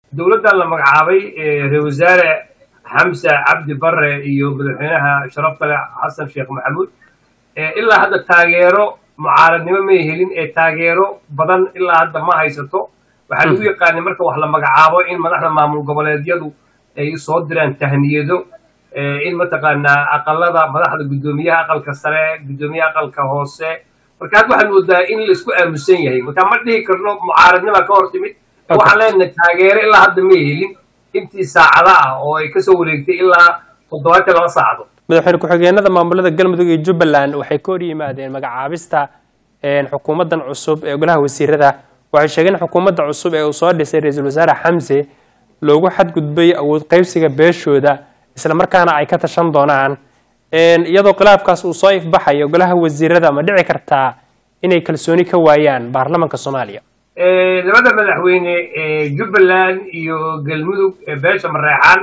dowladdan la magacaabay ra-isul wasaare xamse cabdi barre iyo madaxweynaha sharafta leh xasan sheekh maxamuud ilaa hadda taageero mucaaradnimo may helin ee taageero badan ilaa hadda ma haysato waxaa lagu yaqaanay marka wax la magacaabo in madaxda maamul goboleedyadu ay soo diraan tahniyado in mataqaanaa aqalada madaxda guddoomiyaha aqalka sare guddoomiyaha aqalka hoose marka hadda waxaan moodaa in laisku aamusan yahay marka ma dhihi karno mucaaradnima ka hor timid waxaan leenahay taageero ilaa hadda may helin intii saacada ah oo ay kasoo wareegtay ilaa toddobaatan laba saacado madaxweyne ku-xigeenada maamulada galmudug iyo jubbaland waxay ka hor yimaadeen magacaabista xukuumaddan cusub ee golaha wasiirada waxay sheegeen xukuumadda cusub ee uu soo dhisay ra-iisul wasaare xamse loogu xadgudbay awood qaybsiga beeshooda isla markaana ay ka tashan doonaan iyadoo khilaafkaas uu soo ifbaxayo golaha wasiirada ma dhici kartaa inay kalsooni ka waayaan baarlamanka soomaaliya labada madaxweyne jubbaland iyo galmudug beesha mareexaan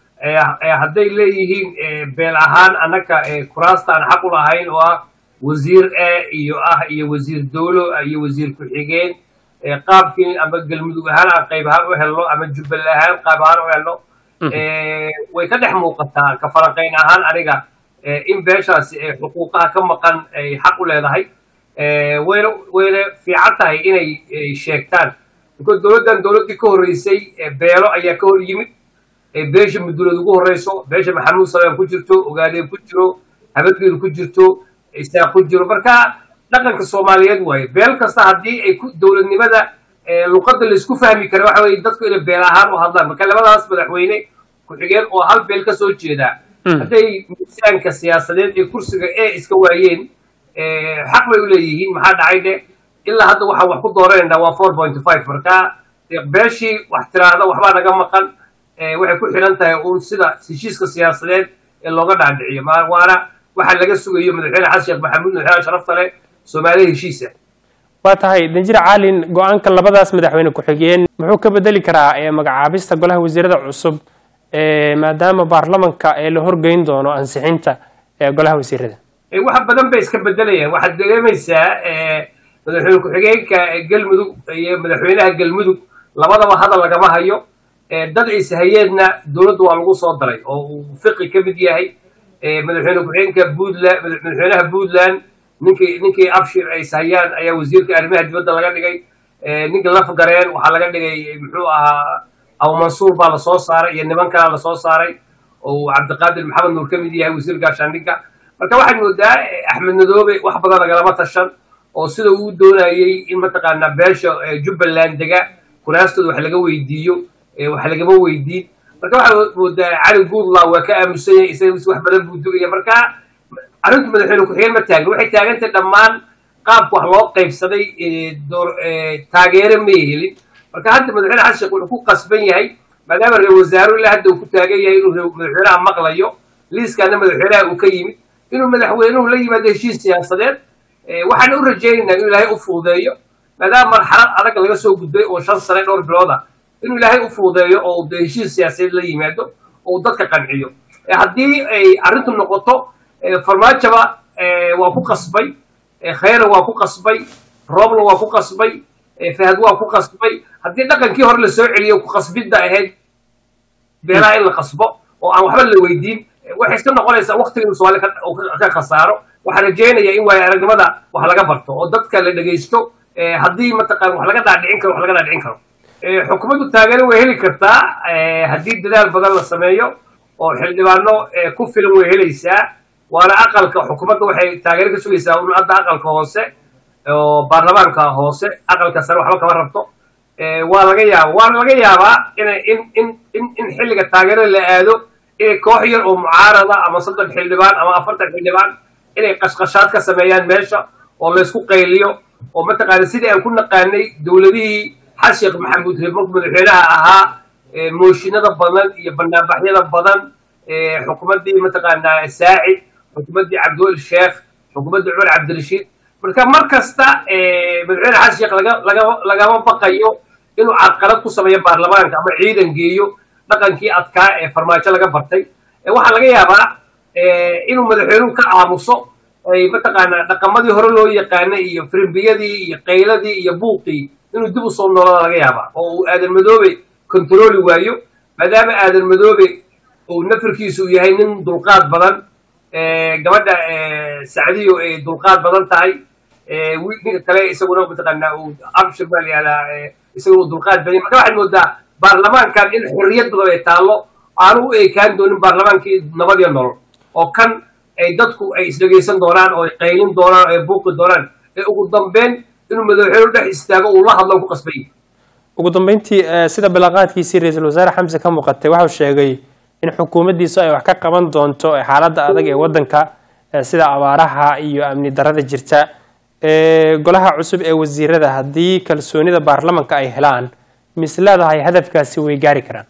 hadday leeyihiin beel ahaan annaka kuraasta aan xaq u lahayn oo ah wasiir e iyo ah iyo wasiir dowlo iyo wasiir ku-xigeen qaabkii ama galmudug ahaan aan qayb ahaan u helno ama jubbal ahaan qaab ahaan u helno way ka dhex muuqataa ka falanqayn ahaan aniga in beeshaasi xuquuqaha ka maqan ay xaq u leedahay wayna wayna fiican tahay inay sheegtaan because dowladdan dowladdii ka horreysay beelo ayaa ka hor yimid beesha mudulood ugu horreyso beesha maxamuud salaam ku jirto ogaadeen ku jiro habadgeedu ku jirto isaaq ku jiro marka dhaqanka soomaaliyeed waaye beel kasta haddii ay ku dowladnimada luqadda laisku fahmi kara waxa weye dadku inay beel ahaan u hadlaan marka labadaas madaxweyne ku-xigeen oo hal beel ka soo jeeda hadday miisaanka siyaasadeed ee kursiga e iska waayeen xaq bay u leeyihiin maxaa dhacay dhe ilaa hadda waxaan wax ku dooranayna waa four point five marka beeshii wax tiraahda waxbaa naga maqan waxay ku xidhan tahay uun sida heshiiska siyaasadeed ee looga dhaadhiciyo waana waxaa laga sugayo madaxweyne xasan sheekh maxamuud madaxweyne sharafta leh soomaaliya heshiisa waa tahay danjir caalin go-aanka labadaas madaxweyne ku-xigeen muxuu ka bedeli karaa magacaabista golaha wasiirada cusub maadaama baarlamanka ee la horgeyn doono ansixinta golaha wasiirada wax badan bay iska bedelayaan waxaad dareemaysaa madaxweyne ku-xigeenka galmudug iyo madaxweynaha galmudug labadaba hadal lagama hayo dad ishayeenna dowladda waa lagu soo daray oo uu fiqi ka mid yahay madaxweyne ku-xigeenka puntland madaxweynaha puntland ninkii ninkii abshir ay ishayaan ayaa wasiirka arrimaha dibadda laga dhigay ninka lafgareen waxaa laga dhigay muxuu ahaa abu mansuur baa lasoo saaray iyo niman kalaa lasoo saaray oo cabdiqaadir maxamed nuur ka mid yahay wasiir gaashaandhigga marka waxaad moodaa axmed madoobe wax badan lagalama tashan oo sida uu doonayey in mataqaanaa beesha jubbaland dega kuraastooda wax laga weydiiyo wax lagama weydiin marka waxaad moodaa cali guudlaw waa ka aamusan yahay isaga wax badan buu dugaya marka arrintu madaxweyne ku-xigeen ma taagin waxay taagantay dhammaan qaabka wax loo qaybsaday taageere may helin marka hadda madaxweyne xasan sheekh wuxuu ku qasban yahay maadaama ra-isul wasaaruhu ilaa hadda uu ku taagan yahay inuu madaxweynaha maqlayo liiskaana madaxweynaha uu ka yimid inuu madaxweynuhu la yimaado heshiis siyaasadeed waxaan u rajaynaynaa inuu ilaahay u fuudeeyo maadaama marxalad adag laga soo gudbay oo shan sane dhowr bilood ah inuu ilaahay u fuudeeyo oo de heshiis siyaasadeed la yimaado oo uu dadka qanciyo haddii ay arrintu noqoto farmaajaba waa ku qasbay khayra waa ku qasbay roobla waa ku qasbay fahad waa ku qasbay haddii dhaqankii hore lasoo celiyo ku qasbidda ahayd beelaha in la qasbo oo aan waxba la weydiin waxay iska noqonaysaa waktiga inuu soomaali ka khasaaro waxaan rajaynayaa in waayo aragnimada wax laga barto oo dadka la dhegaysto haddii mataqaan wax laga dhaadhicin karo wax laga dhaadhicin karo xukuumaddu taageero way heli kartaa haddii dadaal badan la sameeyo oo xildhibaano ku filan way helaysaa waana aqalka xukuumadda waxay taageero ka sugaysaa un hadda aqalka hoose oo baarlamaanka hoose aqalka sare waxba kama rabto waa laga yaaba waana laga yaabaa ina in in in in xilliga taageerada la aado inay koox yar oo mucaarada ama soddon xildhibaan ama afartan xildhibaan inay qashqashaad ka sameeyaan meesha oo laysku qayliyo oo mataqaana sidii aan ku naqaanay dowladihii xasan sheekh maxamuud markuu madaxweynaha ahaa mooshinada badan iyo banaanbaxyada badan xukuumaddii mataqaanaa saacid xukuumaddii cabdiweli sheekh xukuumaddii cumar cabdirashiid marka mar kasta madaxweyne xasan sheekh laga laga lagama baqayo inuu carqalad ku sameeyo baarlamaanka ama ciidan geeyo dhaqankii adkaa ee farmaajo laga bartay waxaa laga yaabaa inuu madaxweynuhu ka aamuso ay mataqaanaa dhaqamadii hore loo yaqaanay iyo frimbiyadii iyo qayladii iyo buuqii inuu dib u soo noolada laga yaabaa oo uu aadan madoobe kontarooli waayo maadaama aadan madoobe uu nafirkiisu yahay nin dulqaad badan gabadha sacdiyo ay dulqaad badan tahay ninka kale isaguna mataqaanaa uu abshir baa la yihahdaa isaguna uu dulqaad badan marka waxaad moodaa baarlamaankan in xorriyad badan ay taallo aanu u ekaan doonin baarlamaankii nabad iyo nolol oo kan ay dadku ay isdhegaysan doonaan oo ay qaylin doonaan oo ay buuqi doonaan ee ugu dambeyn inuu madaxweyne dhex istaago uu la hadlo ku qasbay ugu dambeyntii sida balaqaadkiisii ra-iisul wasaare xamse ka muuqatay waxau sheegay in xukuumaddiisu ay wax ka qaban doonto xaaladda adag ee waddanka sida abaaraha iyo amni darada jirta golaha cusub ee wasiirada haddii kalsoonida baarlamanka ay helaan mis leedahay hadafkaasi way gaari karaan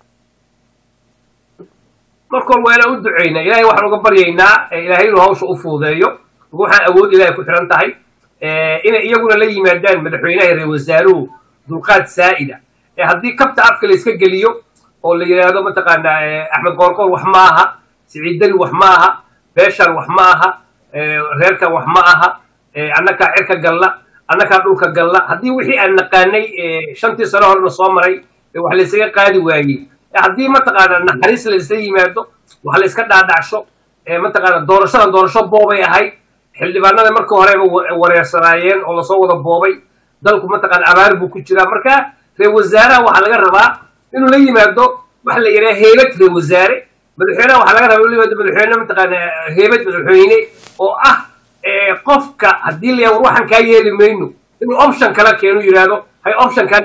marka hor waa inaan u duceyna ilahay waxaan uga baryaynaa ilahay inuu hawsha u fuudeeyo waxaan awood ilahay ku xihan tahay inay iyaguna la yimaadaan madaxweynaha reer wasaaruhu dulqaad saa'ida haddii kabta afka la iska geliyo oo la yidhaahdo mataqaanaa axmed qoorqoor wax ma aha siciid dani wax ma aha beeshaan wax ma aha reerkan wax ma aha annakaa cirka galla annakaa dhulka galla haddii wixii aan naqaanay shantii sano horena soo maray wax la ysaga qaadi waayey haddii mataqaana naxariis la isla yimaado wax la iska dhaadhacsho mataqaana doorashadan doorasho boobay ahayd xildhibaanada markii horeba wareersanaayeen oo lasoo wada boobay dalku mataqaana abaar buu ku jiraa marka reer wasaaraha waxaa laga rabaa inuu la yimaado waxa la yidhaha heebad reer wasaare madaxweynaha waxaa laga rabaa inuu la yimaado madaxweyne mataqaana heebad madaxweyne oo ah qofka haddii la war waxaan kaa yeeli mayno inuu option kala keeno yidhaahdo hay optionkan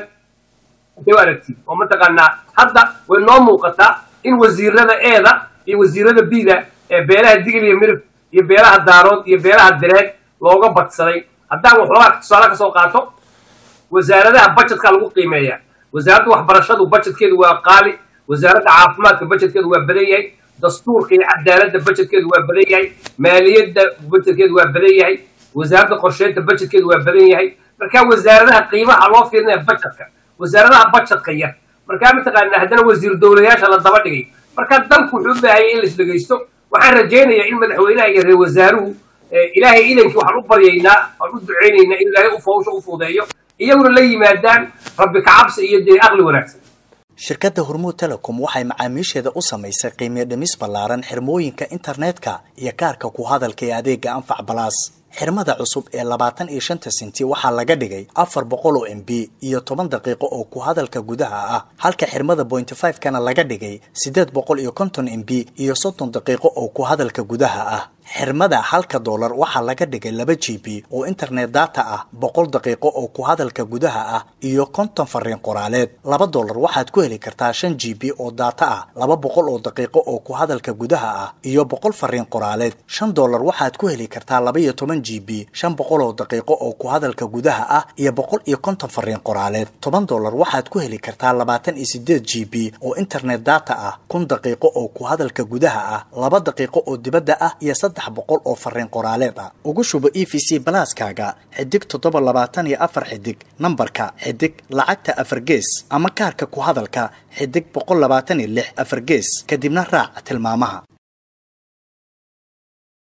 u aragti oo mataqaanaa hadda way noo muuqataa in wasiirada eeda iyo wasiirada bida ee beelaha digil iyo mirib iyo beelaha daarood iyo beelaha direed looga badsaday haddaan waxoogaa tusaale kasoo qaato wasaaradaha budgetka lagu qiimeeya wasaaradda waxbarashadu budgetkeedu waa qaali wasaaradda caafimaadka budgetkeedu waa badan yahay dastuurka iyo cadaaladda budgetkeedu waa badan yahay maaliyadda budgetkeedu waa badan yahay wasaaradda qorsheynta budgetkeedu waa badan yahay marka wasaaradaha qiimaha loo fiirinaya budgetka wasaaradaha budgetka yar markaa mataqaanaa haddana wasiir dowlayaasha la daba dhigay marka dalku wuxuu u baahayay in la isdhegaysto waxaan rajaynayaa in madaxweynaha iyo reer wasaaruhu ilaahay idankii waxaan u baryaynaa waan u ducaynaynaa in ilaahay ufawsha u fuudeeyo iyaguna la yimaadaan rabbi kacabsi iyo dee aqli wanaagsan shirkadda hormuud telecom waxay macaamiisheeda u samaysay qiimiyo dhimis ballaaran xirmooyinka internetka iyo kaarka ku hadalka ee adeega anfac balaas xirmada cusub ee labaatan iyo shanta senti waxaa laga dhigay afar boqol oo m b iyo toban daqiiqo oo ku hadalka gudaha ah halka xirmada bointy five kana laga dhigay siddeed boqol iyo konton m b iyo soddon daqiiqo oo ku hadalka gudaha ah xirmada halka doolar waxaa laga dhigay laba g b oo internet data ah boqol daqiiqo oo ku hadalka gudaha ah iyo konton fariin qoraaleed laba doolar waxaad ku heli kartaa shan g b oo data ah laba boqol oo daqiiqo oo ku hadalka gudaha ah iyo boqol fariin qoraaleed shan doolar waxaad ku heli kartaa laba iyo toban g b shan boqol oo daqiiqo oo ku hadalka gudaha ah iyo boqol iyo konton fariin qoraaleed toban doolar waxaad ku heli kartaa labaatan iyo sideed g b oo internet data ah kun daqiiqo oo ku hadalka gudaha ah laba daqiiqo oo dibadda ah iyo boqol oo fariin qoraaleed ah ugu shubo e v c balaaskaaga xidig toddoba labaatan iyo afar xidig nambarka xidig lacagta afar gees ama kaarka ku hadalka xidig boqol labaatan iyo lix afar gees kadibna raac tilmaamaha